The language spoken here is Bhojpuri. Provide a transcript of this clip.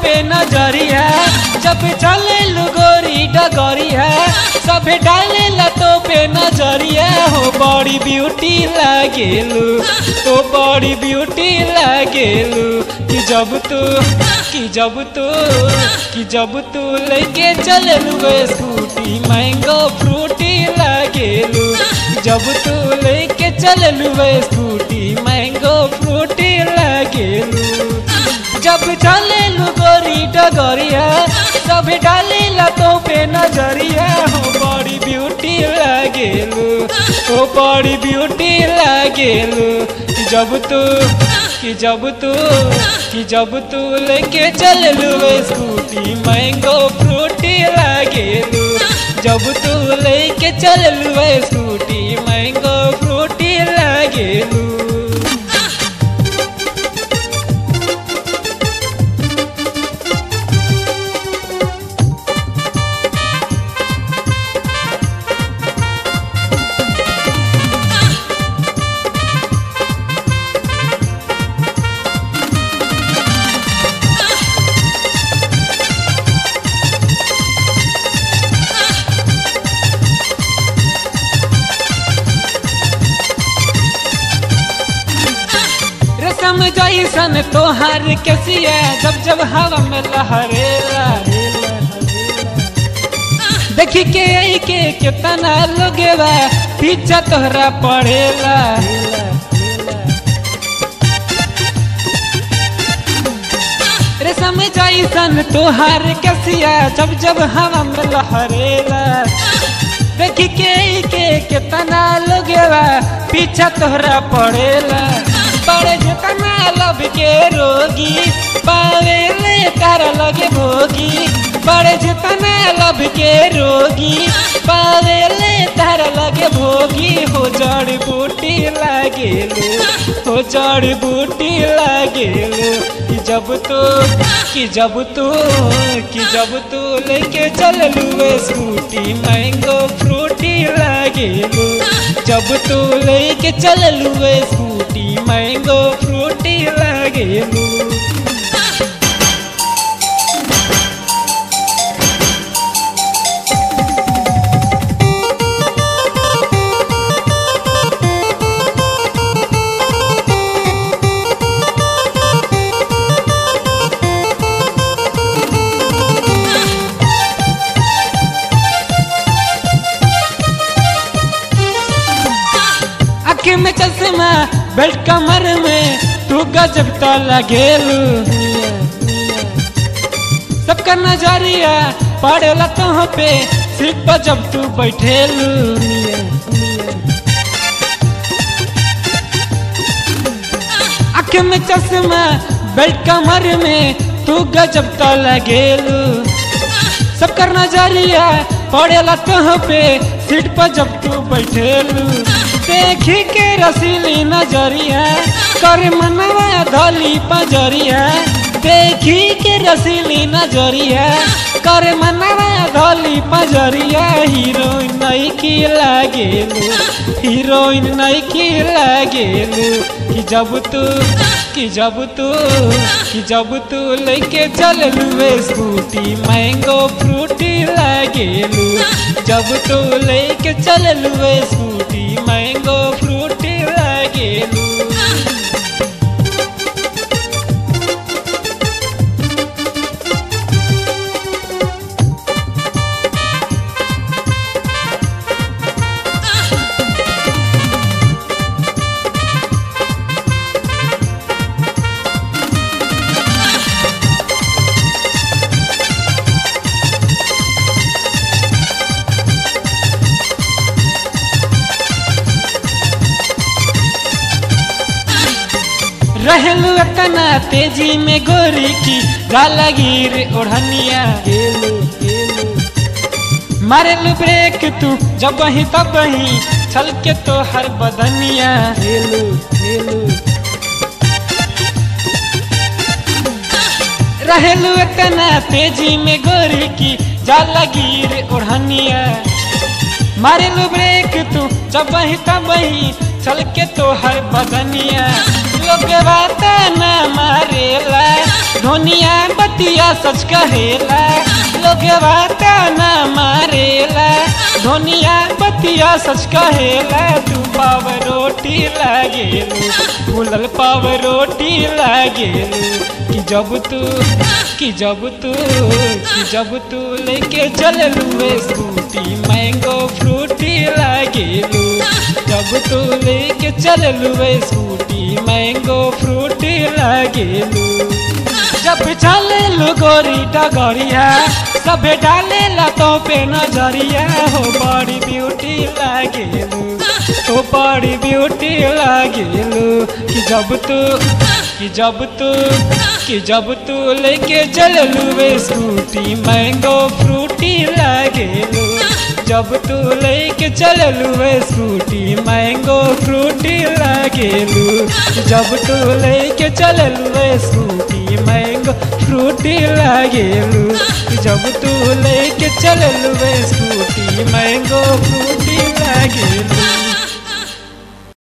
पे नजरिया जब चले गोरी डगरिया सब डाले तो पे नजरिया हो बड़ी ब्यूटी लागेलू तो बड़ी ब्यूटी लागेलू कि जब तू कि जब तू कि जब तू लेके चललू स्कूटी मैंगो फ्रूटी लागेलू जब तू लेके चललू स्कूटी मैंगो फ्रूटी लागेलू जब चलेलू गोरी डगरिया सब डाली लतो पे नजरिया हो बड़ी ब्यूटी लागेलू हो बड़ी ब्यूटी लागेलू कि जब तू कि जब तू कि जब तू लेके चललू स्कूटी मैंगो फ्रूटी लागेलू जब तू लेके चललू स्कूटी मैंगो फ्रूटी लागेलू रसम जैसन तोहार कसिया जब जब हवा में लहरेला देखी के आई के कितना लोगेवा पीछा तोहरा पड़ेला रेशम जैसन तोहार कसिया जब जब हवा में लहरेला देखी के आई के कितना लोगेवा पीछा तोहरा पड़ेला बड़े जितना लब के रोगी पावेले तारा लगे भोगी बड़े जितना लब के रोगी पावेले तारा लगे भोगी हो जड़ बूटी लागेलू हो जड़ बूटी लागेलू कि जब तो कि जब तो कि जब तो लेके चललू स्कूटी मैंगो फ्रूटी लागेलू जब तो लेके चललू स्कूटी मैंगो फ्रूटी लागेलू आँख में चश्मा बेल्ट कमर में तू गजब तो लगेलू सबका नजरिया पड़ेला तो पे सीट पर जब तू बैठेलू आँख में चश्मा बेल्ट कमर में तू गजब तो लगेलू सबका नजरिया पड़ेला तो पे सीट पर जब तू बैठेलू देखी के रसीली नजरिया कर मनवा धली पजरिया देखी के रसीली नजरिया कर मनवा धली पजरिया हीरोइन नहीं की लागेलू हीरोइन नहीं की लागेलू कि जब तू कि जब तू कि जब तू लेके चललू स्कूटी मैंगो फ्रूटी लागेलू जब तू लेके चललू स्कूटी मैंगो फ्रूटी लागेलू रहलू तना तेजी में गोरी की गाला गिर ओढ़निया मारेलू ब्रेक तू जब वही तब वही छल के तो हर बदनिया रहलू तना तेजी में गोरी की जाला गिर ओढ़निया मारेलू ब्रेक तू जब वही तब वही छल के तोहर बदनिया लोग बात न मारेला धोनिया बतिया सच कहेला लोग बात न मारेला धोनिया बतिया सच कहेला तू पाव रोटी लागेलू फूलल पाव रोटी लागेलू कि जब तू कि जब तू कि जब तू लेके चललू स्कूटी मैंगो फ्रूटी लागेलू जब तू लेके चललू स्कूटी मैंगो फ्रूटी लागेलू जब चले गोरी डगरिया सबे डाले तो पे नजरिया हो बड़ी ब्यूटी लागेलू हो बड़ी ब्यूटी लागेलू कि जब तू कि जब तू कि जब तू लेके चललू वे स्कूटी मैंगो फ्रूटी लागेलू जब तू लेके चललू वे स्कूटी मैंगो फ्रूटी लागेलू जब तू लेके चललू वे स्कूटी मैंगो फ्रूटी लागेलू जब तू लेके चललू वे स्कूटी मैंगो फ्रूटी लागेलू